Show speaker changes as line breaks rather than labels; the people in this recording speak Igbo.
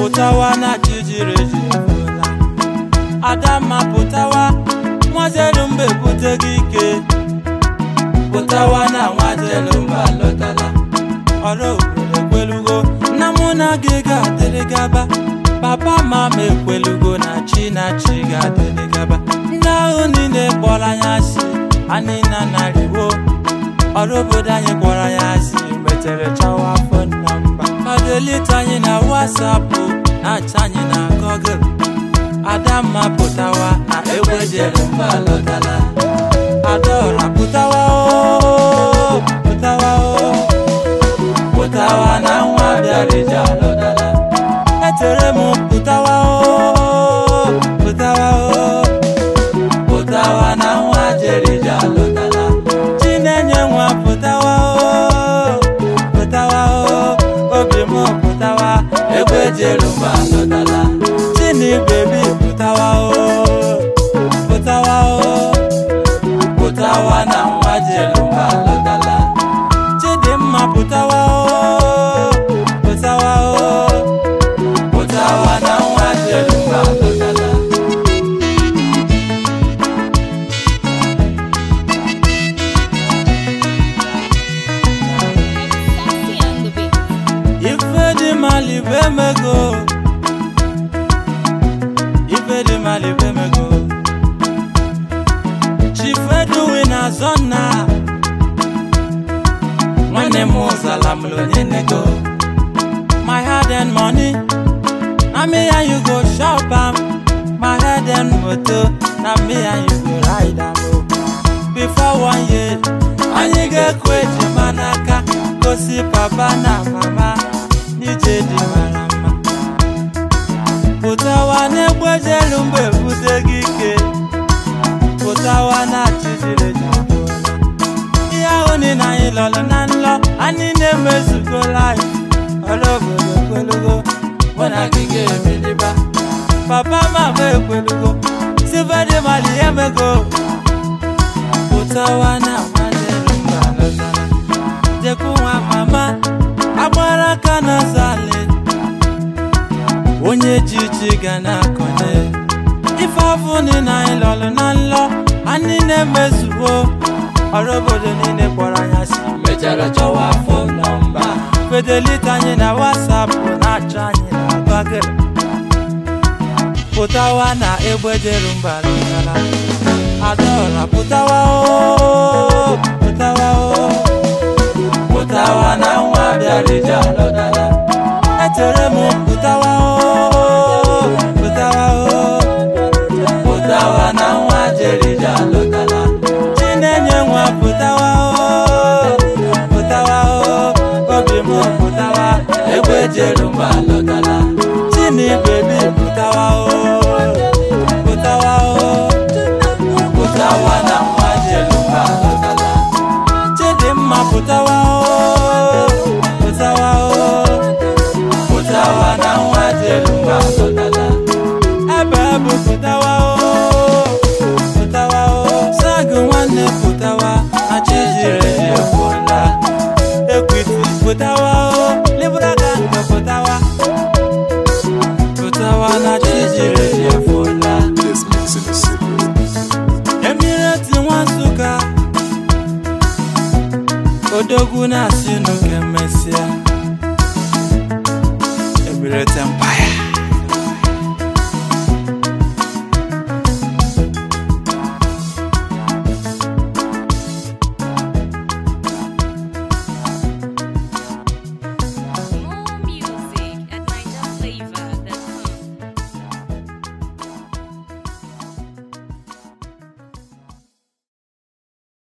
pụtawa na chijiri eji efola adamma pụtawa nwazelu mba ebute gị ike pụtawa na nwazelu mba lọtala ọrụ obodo ekwelugo nna mụ na gị ga-adịrị gaba papa mama ekwelugo na chi na chi ga-adịrị gaba ndị ahụ niile kpọrọ anyị asị anyị na narịwo ọrụ obodo anyị kpọrọ anyị asị metere chawa afọ nọmba madelite anyị na wasapụ na-acha anyị na gọgụl adamma pụtawa na egbe jere mba lọtala adaọra pụtawa o pụtawa o pụtawa na nwa bịara ije alọtala etere m pụtawa o pụtawa o pụtawa na nwa jere ije alọtala chinenye nwa pụtawa o pụtawa o obi m pụtawa egbe jere mba alọtala chini bebi pụtawa o pụtawa o pụtawa na nwa jere mba alọtala chidimma pụtawa o pụtawa o pụtawa na nwa jere mba alọtala
Sassy on the beat.
ife dị mali bụ emego ife dị mali bụ emego chifeduwi na zọnna nwanne m ụzala m onye nego my head and money na me and you go shop am my head and moto na me and you go ride am o before one year anyị ga-ekwu ejima n'aka gosi papa na mama n'ije dị mara mma pụtawa n'egbe jelu mgbe ebute gị ike pụtawa na chijiri eji ihe ahụ niile anyị lọrọ na nlọ anyị na-emezugo life ọrụ obodo ekwelugo mụ na gị ga-emeliba papa mama ekwelugo sivedi mali emego pụtawa na nwanelu mba lọtara jekwu nwa mama agbara aka na zali onye ji ji ga na-akọnye ife afọ niile anyị lọrọ na nlọ anyị na-emezugo ọrụ obodo niile kpọrọ anya si mechara chọwa afọ nọmba fedelite anyị na wasapụ na-achọ anyị na bagịrị pụtawa na egbe jeru mba lụtara adaọra pụtawa o pụtawa o pụtawa na nwa bịara ije alọtala etere m pụtawa o pụtawa o pụtawa na nwa jere ije alọtala chinenye nwa pụtawa o pụtawa o obi m pụtawa egbe jeru mba alọtala chini bebi pụtawa o pụtawa o pụtawa na nwa jere mba alọtala chidimma pụtawa o pụtawa o pụtawa na nwa jere mba alọtala ebe bụ pụtawa o pụtawa o sagụ nwanne pụtawa na chijiri ji efuola ekwiti pụtawa o libra ganga pụtawa pụtawa na chijiri ji efuola
This mixing is secret.
emireti nwa nsụka odogwu na-asị n'oge mesịa emireti empire